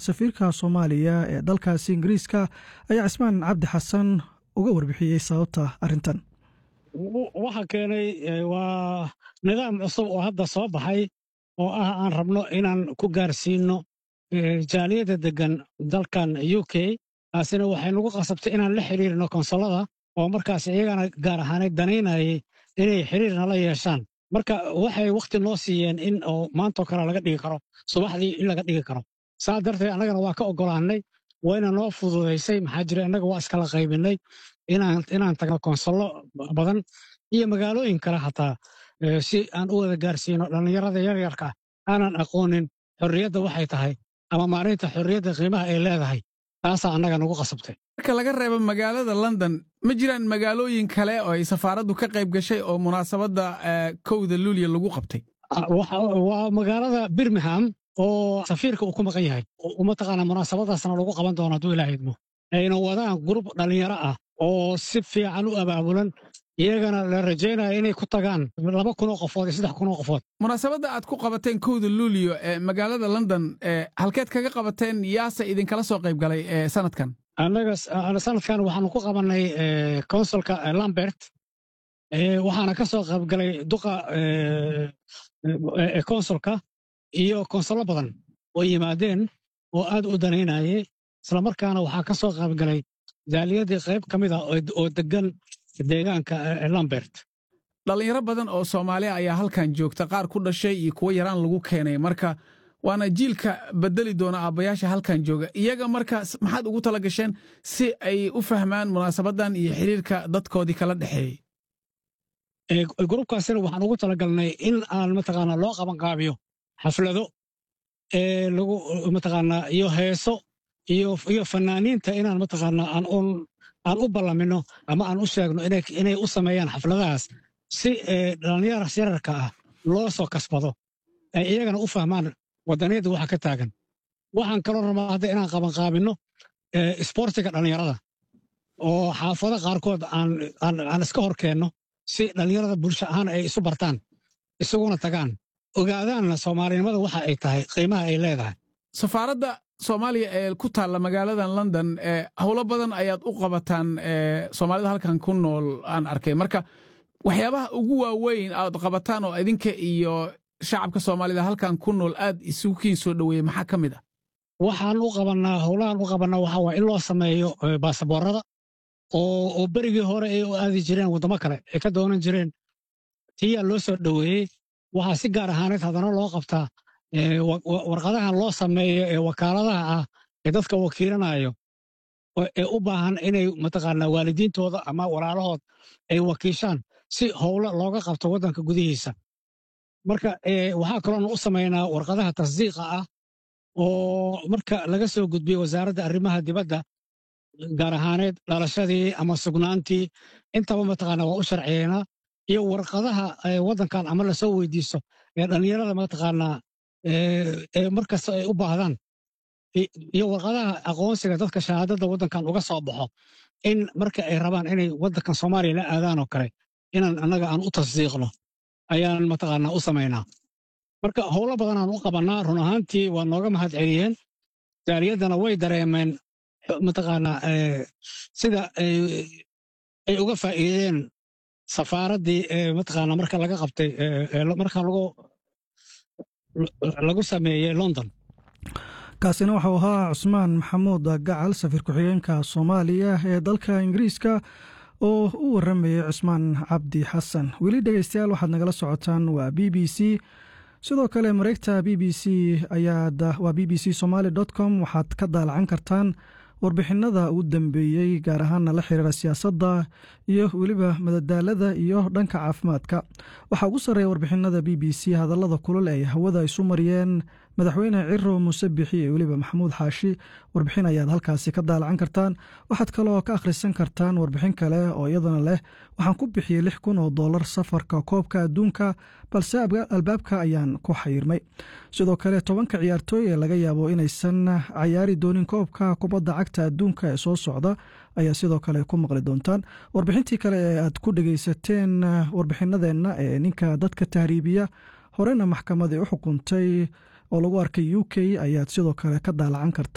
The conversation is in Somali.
safiirka soomaaliya ee dalkaasi ingiriiska ayaa cismaan cabdi xasan uga warbixiyey sababta arrintan waxa keenay waa nidaam cusub oo hadda soo baxay oo ah aan rabno inaan ku gaarsiino jaaliyadda deggan dalkan u k taasina waxay nagu qasabtay inaan la xiriirno konsolada oo markaas iyagana gaar ahaanay danaynayay inay xiriir nala yeeshaan marka waxay wakhti noo siiyeen in oo maantoo kale laga dhigi karo subaxdii in laga dhigi karo saa darteed annagana waa ka oggolaannay wayna noo fududaysay maxaa jira innaga waa iskala qaybinay inaan tagno konsollo badan iyo magaalooyin kale xataa si aan u wada gaarsiino dhallinyarada yaryarka aanan aqoonin xorriyadda waxay tahay ama maalinta xorriyadda qiimaha ay leedahay taasaa annaga nagu qasabtay marka laga reebo magaalada london ma jiraan magaalooyin kale oo ay safaaraddu ka qayb gashay oo munaasabadda kowda luuliya lagu qabtay waa magaalada birmingham oo safiirka uu ku maqan yahay mataqaanaa munaasabadaasna lagu qaban doono hadduu ilaa idmo ayna wadaan gurub dhallinyaro ah oo si fiican u abaabulan iyagana la rajaynaya inay ku tagaan laba kunoo qofood iyo saddex kunoo qofood munaasabadda aad ku qabateen kowda luuliyo ee magaalada london halkeed kaga qabateen yaase idinkala soo qayb galay sanadkan annaga sanadkan waxaanu ku qabannay konsulka lambert waxaana ka soo qayb galay duqa konsulka iyo konsullo badan oo yimaadeen oo aad u danaynayay islamarkaana waxaa ka soo qayb galay jaaliyadii qayb ka mid ah oo deggan deegaanka lambert dhallinyaro badan oo soomaaliya ayaa halkan joogta qaar ku dhashay iyo kuwo yaraan lagu keenay marka waana jiilka bedeli doona aabbayaasha halkan jooga iyaga marka maxaad ugu tala gasheen si ay u fahmaan munaasabaddan iyo xiriirka dadkoodii kala dhexeeyey grubkaasina waxaan ugu talagalnay in aan mataqaanaa loo qabanqaabiyo xaflado lagu mataqaanaa iyo heeso iyo fanaaniinta inaan mataqaanaa aan u ballamino ama aan u sheegno inay u sameeyaan xafladahaas si dhallinyara yararka ah loo soo kasbado ay iyagana u fahmaan waddaniyadda waxa ka taagan waxaan kaloo rabaa hadda inaan qabanqaabinno isboortiga dhallinyarada oo xaafado qaarkood aan iska hor keenno si dhallinyarada bulsho ahaan ay isu bartaan isuguna tagaan ogaadaanna soomaalinimada waxa ay tahay qiimaha ay leedahay safaaradda soomaaliya ee ku taalla magaaladan london howlo badan ayaad u qabataan soomaalida halkan ku nool aan arkay marka waxyaabaha ugu waaweyn aad qabataan oo idinka iyo shacabka soomaalida halkan ku nool aad isugu kiin soo dhoweeyey maxaa ka mid ah waxaan u qabannaa howlahan u qabannaa waxaa waa in loo sameeyo baasaboorada oo berigii hore ay u aadi jireen waddamo kale ay ka doonan jireen tiyaa loo soo dhoweeyey waxaa si gaar ahaaneed haddana loo qabtaa warqadahan loo sameeyo ee wakaaladaha ah ee dadka wakiilanayo ee u baahan inay mataqaanaa waalidiintooda ama walaalahood ay wakiishaan si howlo looga qabto waddanka gudihiisa marka waxaa kaloona u samaynaa warqadaha tasdiiqa ah oo marka laga soo gudbiyo wasaaradda arrimaha dibadda gaar ahaaneed dhalashadii ama sugnaantii intaba mataqaanaa waa u sharciyeynaa iyo warqadaha waddankan ama lasoo weydiisto ee dhallinyarada mataqaanaa ee markasta ay u baahdaan iyo warqadaha aqoonsiga dadka shahaadada waddankan uga soo baxo in marka ay rabaan inay waddankan soomaaliya la aadaan oo kale inaan annaga aan u tasdiiqno ayaan mataqaanaa u samaynaa marka howlo badanaan u qabannaa run ahaantii waa nooga mahad celiyeen jaaliyaddana way dareemeen mataqaanaa sida ay uga faa'iideen safaaraddii mataqaanaa marka laga qabtay marka lagu lagu sameeyey london kaasina waxau ahaa cusmaan maxamuud gacal safiir ku-xigeenka soomaaliya ee dalka ingiriiska oo u waramayay cusmaan cabdi xasan weli dhegeystayaal waxaad nagala socotaan waa b b c sidoo kale mareegta b b c waa b b c somaali com waxaad ka daalacan kartaan warbixinada ugu dambeeyey gaar ahaana la xiriira siyaasadda iyo weliba madadaalada iyo dhanka caafimaadka waxaa ugu sarreeya warbixinada b b c hadallada kulul ay hawada isu mariyeen madaxweyne ciro muuse bixi iyo weliba maxamuud xaashi warbixin ayaad halkaasi ka daalacan kartaan waxaad kaloo ka akhrisan kartaan warbixin kale oo iyadana leh waxaan ku bixiyey lix kun oo dollar safarka koobka adduunka balse albaabka ayaan ku xayirmay sidoo kale tobanka ciyaartooy ee laga yaabo inaysan cayaari doonin koobka kubadda cagta adduunka ee soo socda ayaa sidoo kale ku maqli doontaan warbixintii kale ee aad ku dhegeysateen warbixinadeenna ee ninka dadka tahriibiya horena maxkamadii u xukuntay oo lagu arkay u k ayaad sidoo kale ka daalacan karta